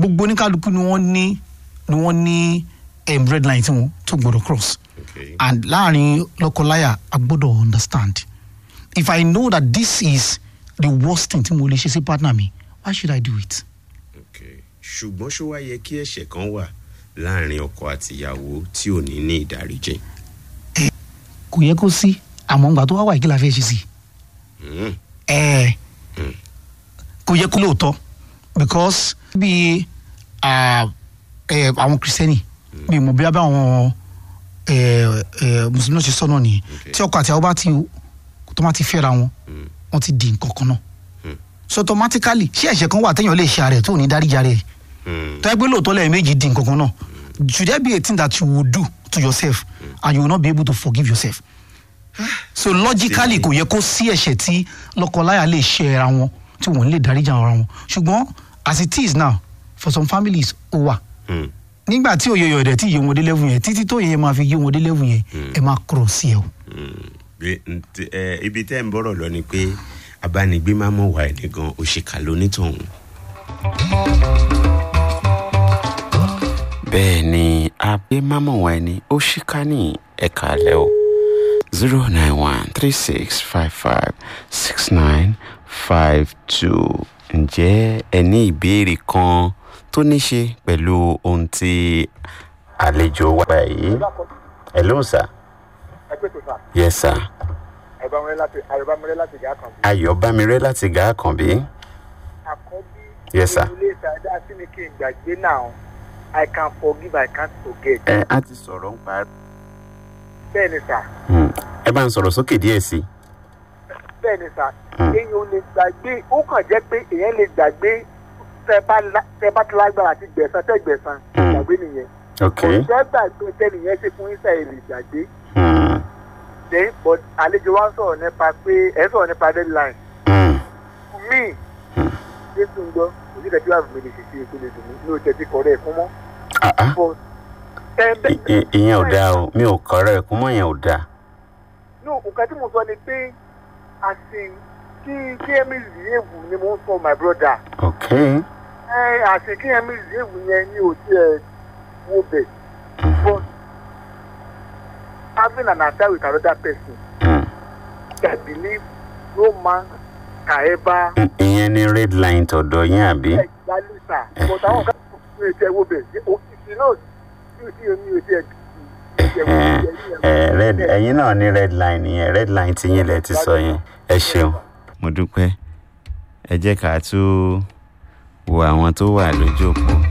gbogbo oníkálukú ni wọ́n ní ni wọ́n ní um, red line tí wọ́n tó gbọ́dọ̀ cross Okay. and láàrin lọ́kọláya a gbọ́dọ̀ understand if i know that this is the worst thing tí mo lè ṣe sí partner mi why should i do it. Okay. ṣùgbọ́n ṣó wá yẹ kí ẹ̀ṣẹ̀ kan wà láàrin ọkọ àti ìyàwó tí ò ní ní ìdáríjì. kò yẹ kó sí àmọ́ ngbà tó wá wà kí la fẹ́ ṣe sí i. Mm. ẹ Mm. kò yẹ kó lóòótọ́ because bí ah, eh, àwọn kìrìsìtẹ́nì bí mo bí abẹ́ àwọn eh, eh, mùsùlùmí náà ṣe sọ náà nìyẹn Okay. tí ọkọ àti àwọn bá ti tó má ti fẹ́ra wọn Mm. wọ́n ti di nǹkan kan náà Mm. so automatically ṣé ẹ̀ṣẹ̀ kan wà téèyàn lè ṣe ààrẹ tó ní dáríjà rẹ̀ Mm. tó yẹ pé lóòótọ́ lẹ́yìn méjì di nǹkan kan náà should there be a thing that you would do to yourself and you will not be able to forgive yourself so logically kò yẹ kó sí ẹ̀ṣẹ̀ tí lọ́kọláya lè ṣe ara wọn tí wọ́n lè dáríjà ara wọn ṣùgbọ́n as it is now for some families ó wà Mm. nígbà tí òye yọ̀dẹ̀ tí yé wọn dé level yẹn títí tó yẹ máa fi yé wọn dé level yẹn ẹ máa kúrò sí ẹ o. Mm. Bí- nt- ẹ, ibi tẹ́ ń bọ̀rọ̀ lọ ni pé abánigbé máa mọ̀ wá ẹni gan òṣìkà lónítọ̀hún. bẹ́ẹ̀ ni abẹ́ mámọ̀ wá ẹni ó ṣìkà ní ẹ̀ka alẹ́ o zero nine one three six five five six nine five two ǹjẹ́ ẹ ní ìbéèrè kan tó ní ṣe pẹ̀lú ohun tí àlejò wa yìí hello sir ẹgbẹ́ tó sà yes sir àyọ̀bámẹ́rẹ́ láti àyọ̀bámẹ́rẹ́ láti ìyá kan bí. ayọ̀bámirẹ́ láti gàá kan bí. àkọ́bí Yes, sir. ilé ìtajà sí ni kí n gbàgbé náà i can forgive i can't forget. ẹ á ti sọ̀rọ̀ ń parí. bẹ́ẹ̀ ni sà ẹ bá ń sọ̀rọ̀ sókè díẹ̀ sí i. bẹ́ẹ̀ ni sà Hmm. èèyàn ò lè gbàgbé ó kàn jẹ́ pé èèyàn lè gbàgbé tẹ bá lá- tẹ bá ti lágbára àti gbẹ̀san tẹ gbẹ̀san Hmm. gbàgbé nìyẹn. ok kò jẹ́ gbàgbé tẹ́nìyẹn ṣe fún israel lè gbàgbé. Hmm. then but àlejò wa ń sọ̀rọ̀ nípa pé ẹ̀ ń sọ̀rọ̀ nípa deadline. Hmm. fún mi jésù ń gbọ́ òṣìṣẹ́ tí wàá fún mi lè ṣe sí ikú lè dùn mí ní òjẹ́ tí kọ̀ọ̀rẹ́ ẹ̀kún mọ́. Ah, ah. but ẹ̀ I- i- ìyẹn ò dáa o mi ò kọ́rẹ́ ẹ̀kún mọ́ yẹn ò dáa. no nǹkan tí mo sọ ni pé àsìn kí kí ẹ̀mí ìyẹ́wù ni mo ń sọ my brother ok ẹ̀ àsìn kí ẹ̀mí ìyẹ́wù yẹn ni ò tiẹ̀ wo bẹ̀ but having an affair with another person Hmm. I believe no man can ever I- ìyẹn ni red line tọ̀dọ̀ yín àbí. exactly sir but àwọn kan tó ń ṣe wo bẹ̀ òkìtì náà tí o ti omi ò tiẹ̀ Ẹ ẹ red ẹyin náà ní red line yẹn red line ti yín lẹ ti sọ yẹn ẹ ṣeun. mo dúpẹ́ ẹ jẹ́ ká tún wo àwọn tó wà lójú òpó